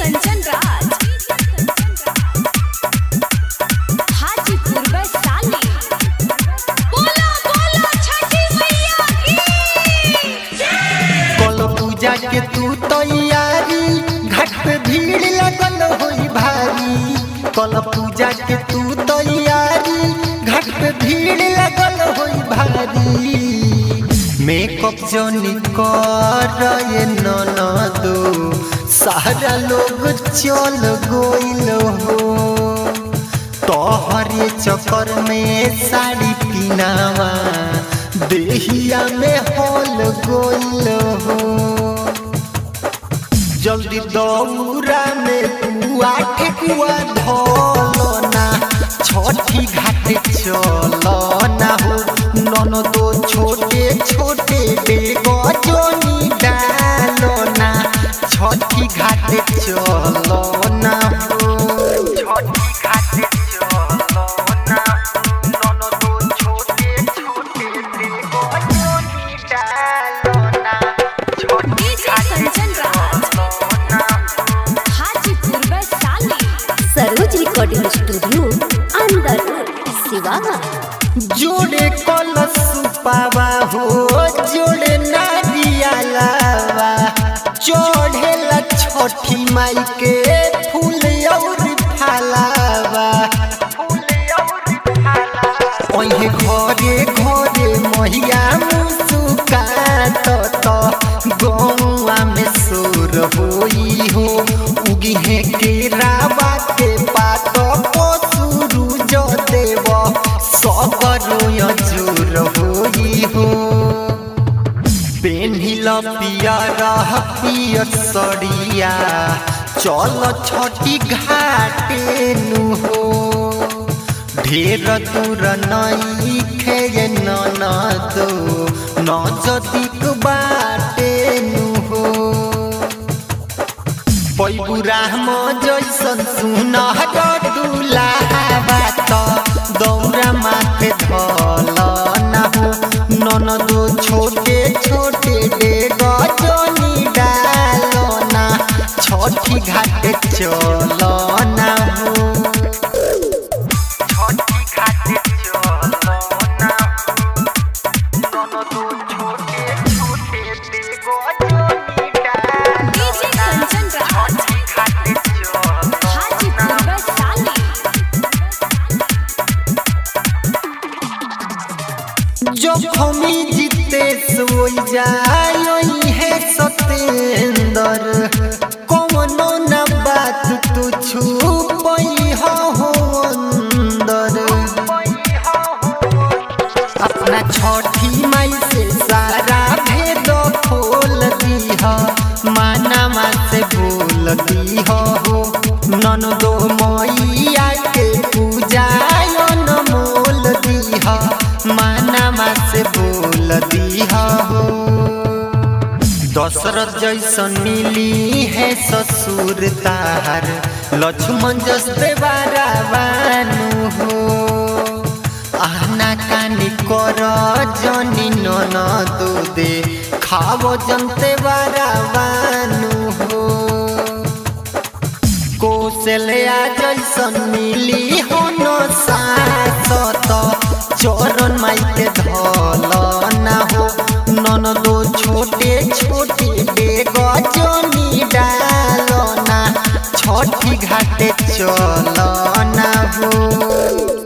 कंचन राज हाजीपुर वैशाली बोला बोला छठी मैया की कल पूजा के तू तैयारी घाट पे भीड़ लगल होई भारी कल पूजा के तू तैयारी घाट पे भीड़ लगल होई भारी मेकअप जोनी कर ये ननदो सारा लोग चल गोइल हो तोहरे चक्कर में साड़ी पीनावा देहिया में होल गोइल हो जल्दी दौरा में पुआ ठेकुआ धोलो ना छठी घाट चलो ना हो नन दो छोटे छोटे बेगो जोनी डालो ना छठी घाट चलो ना हो छठी घाट चलो ना नन दो छोटे छोटे बेगो जोनी डालो ना छठी DJ Kanchan Raj Hajipur Vaishali Saroj recording studio अंदर सिवागा जोड़े कलश पावा हो जोड़े नारिया लावा चढ़ेला छठी माई के फूल और फलावा ओहे घरे घरे महिया मुस्कात त गौआ में सोर होई हो उगिहे के रावा के पात पसुरु जो देव सबरो जोर होई हो पेन्हिल पियर पियर सड़िया चल छठी घाटे नु हो ढेर दूर नई खे ननदो नजदीक बाटे नु हो पैबुरा म जैसन सुनहर दुलाबा त दौरा माथे धल ना हो ननदो छोटे छोटे डेग जनी डालो ना छठी घाट चल ना हो छठी घाट चलो ना ननदो छोटे छोटे बेगो जोनी डालो डीजे कंचन राज छठी घाट चलो हाजीपुर वैशाली जोखमी जीते सोई जाई है सतेंदर कौनो न बात तू छुपई हो अंदर अपना छठी माई से सारा भेद खोल दीह माना से बोल दीह हो नन दो मैया के पूजा मोल दीह माना से बोल दीह हो दशरथ जैसन मिली है ससुर तार लक्ष्मण जस देवारा बानु हो आहना कानी कर जनी नन दो दे खावो जनते बारा बानु हो कौशल्या जैसन मिली हो न सासत चरण माई के धल ना हो नन दो छोटे छोटे बेग जनी डाल ना छठी घाटे चल ना हो